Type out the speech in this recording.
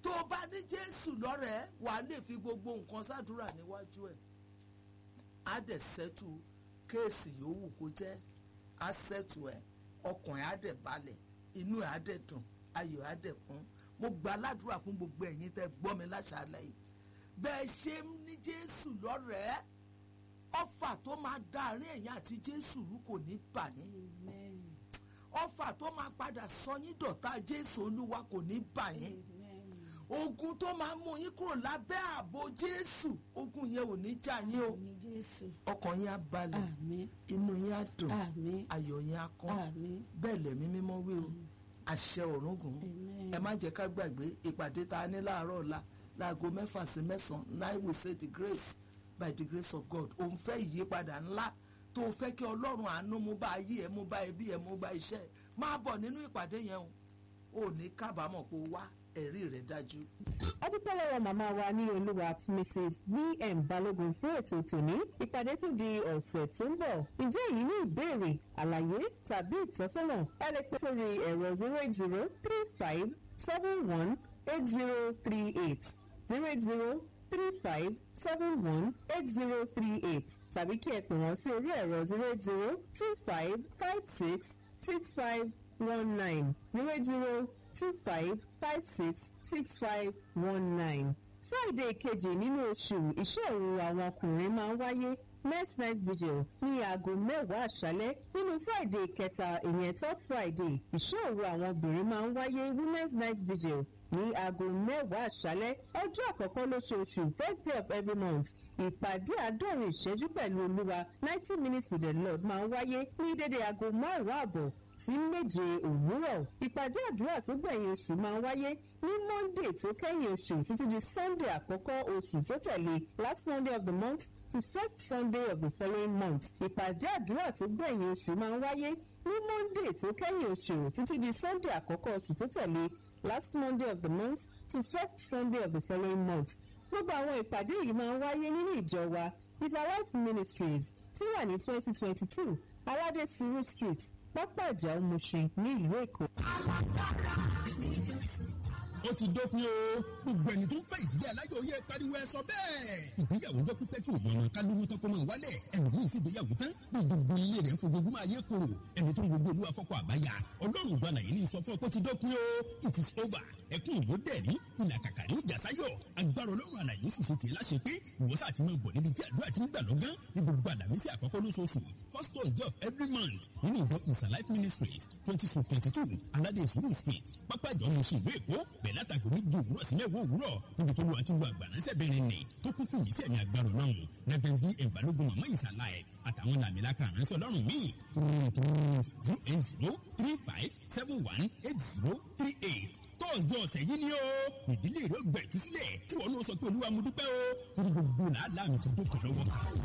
tó o bá ní jésù lọ́rẹ̀ẹ́ wàá lè fi gbogbo nǹkan sádùúrà níwájú ẹ̀ á dẹ̀ sẹ́tù kéèsì yòówù kó jẹ́ á sẹ́tù ẹ̀ ọkàn ẹ̀ á dẹ̀ balẹ̀ inú ẹ̀ á dẹ̀ dùn ayọ̀ ẹ̀ á dẹ̀ kún mo gba aládùúrà fún gbogbo ẹ̀yin tẹ́ gbọ́ mi láṣálẹ̀ yìí bẹ́ẹ̀ ṣe ń ní jésù lọ́rẹ̀ẹ́ ọfà tó máa dá àárín ẹ̀yin àti jésù rú kò ní bà yín Amen. ọfà tó máa padà sọ yín dọ̀tá jésù olúwa kò ní bà yín Amen. ogun tó máa mú yín kúrò lábẹ́ ààbò jésù ogun yẹn ò ní jà yín o Àmín Jésù. ọkàn yín á balẹ̀ Àmín. inú yín á dùn Àmín. ayọ̀ yín á kún Àmín. bẹ́ẹ̀ lẹ̀mí mímọ́ wí o àṣẹ ọ̀run gùn Amen. ẹ má jẹ́ ká gbàgbé ìpàdé tá a ní láàárọ̀ ọ̀la láago mẹ́fà sí mẹ́sàn-án nine we say the grace by the grace of God òun fẹ́ ìyípadà ńlá tó o fẹ́ kí ọlọ́run àánú mú bá ayé ẹ mú bá ẹbí ẹ mú bá iṣẹ́ ẹ máa bọ̀ nínú ìpàdé yẹn o ò ní kábàámọ̀ pé o wá ẹ̀rí rẹ̀ dájú. adúpẹ́ lọ́wọ́ màmá wa ní olúwa mrs vm balógun fún ètò tòní ìpàdé tún di ọ̀sẹ̀ tó ń bọ̀ ǹjẹ́ èyí ní ìbéèrè àlàyé tàbí ìtọ́sọ́nà ẹ lè pè sórí ẹ̀rọ zero eight zero three five seven one eight zero three eight zero eight zero three five seven one eight zero three eight tàbí kí ẹ pè wọ́n sí orí ẹ̀rọ zero eight zero two five five six six five one nine zero eight zero two five five six six five one nine. Friday kejì nínú oṣù iṣẹ́ òru àwọn ọkùnrin máa ń wáyé next night vigil ní aago mẹ́wàá àṣálẹ́ nínú Friday kẹta ìyẹn third Friday iṣẹ́ òru àwọn obìnrin máa ń wáyé women's night vigil ní aago mẹ́wàá àṣálẹ́ ọjọ́ àkọ́kọ́ lóṣooṣù first day of every month ìpàdé àádọ́rin ìṣẹ́jú pẹ̀lú olúwa ninety minutes with the lord máa ń wáyé ní dédé aago márùn-ún àbọ̀ sí méje òwúrọ̀ ìpàdé àdúrà tó gbẹ̀yìn oṣù máa ń wáyé ní monday tó kẹ́yìn oṣù títí di sunday àkọ́kọ́ oṣù tó tẹ̀lé last monday of the month to first sunday of the following month ìpàdé àdúrà tó gbẹ̀yìn oṣù máa ń wáyé ní monday tó kẹ́yìn oṣù títí di sunday àkọ́kọ́ oṣù tó tẹ̀lé last monday of the month to first sunday of the following month gbogbo àwọn ìpàdé yìí máa ń wáyé nínú ìjọ wa is our life ministries tí wà ní twenty twenty two aládé suru street pápá ìjà òmùṣin ní ìlú èkó. ó ti dópin o gbogbo ẹni tó ń fẹ́ ìdílé aláyọ̀ yẹ pariwo ẹ sọ bẹ́ẹ̀. ìgbéyàwó jọ pípẹ́ tí òye ọmọ kálówó tán kó máa wálẹ̀ ẹlòmíín sì gbéyàwó tán bí gbogbo ilé rẹ̀ ń fojoojúmọ́ ayé koro ẹni tó ń gbogbo olúwa fọ́kọ̀ àbáyà ọlọ́run ìgbàlà yìí ní sọ fún ọ pé ó ti dópin o it is over ẹkún ìlú dẹ̀rí ìlà kàkàrí ìjà sáyọ̀ agbára ọlọ́run àlàyé sì ṣe tiẹ̀ láṣẹ pé ìwọ́sà ti máa bọ̀ níbi tí àdúrà ti ń gbà lọ́gán ní gbogbo àlàmísì àkọ́kọ́ lóṣooṣù first thursday of every month nínú ìjọ ìsà life ministries twenty two twenty two aládé ìṣòro street pápá ìjọ mọ̀ṣẹ́ ìlú èkó bẹ̀rẹ̀ látàgò méjì òwúrọ̀ sí mẹ́wàá òwúrọ̀ níbi tó lu àti lu àgbàránṣẹ́ bẹ̀rẹ̀ nì tó kún fún ìyísẹ̀ mi agbára ọlọ́run reverend d ẹ̀ǹbalógun mọ̀mọ́ ìsàlá ẹ̀ àtàwọn làmìlaka àránṣẹ́ ọlọ́run míì zero eight zero three five seven one eight zero three eight tọ́ọ̀dù ọ̀sẹ̀ yìí ni ó ìdílé rẹ̀ gbẹ̀tú sílẹ̀ tí wọ́n náà sọ pé olúwa mo dúpẹ́ o torí gbogbo làálàá mi ti dókè lọ́wọ́ kan.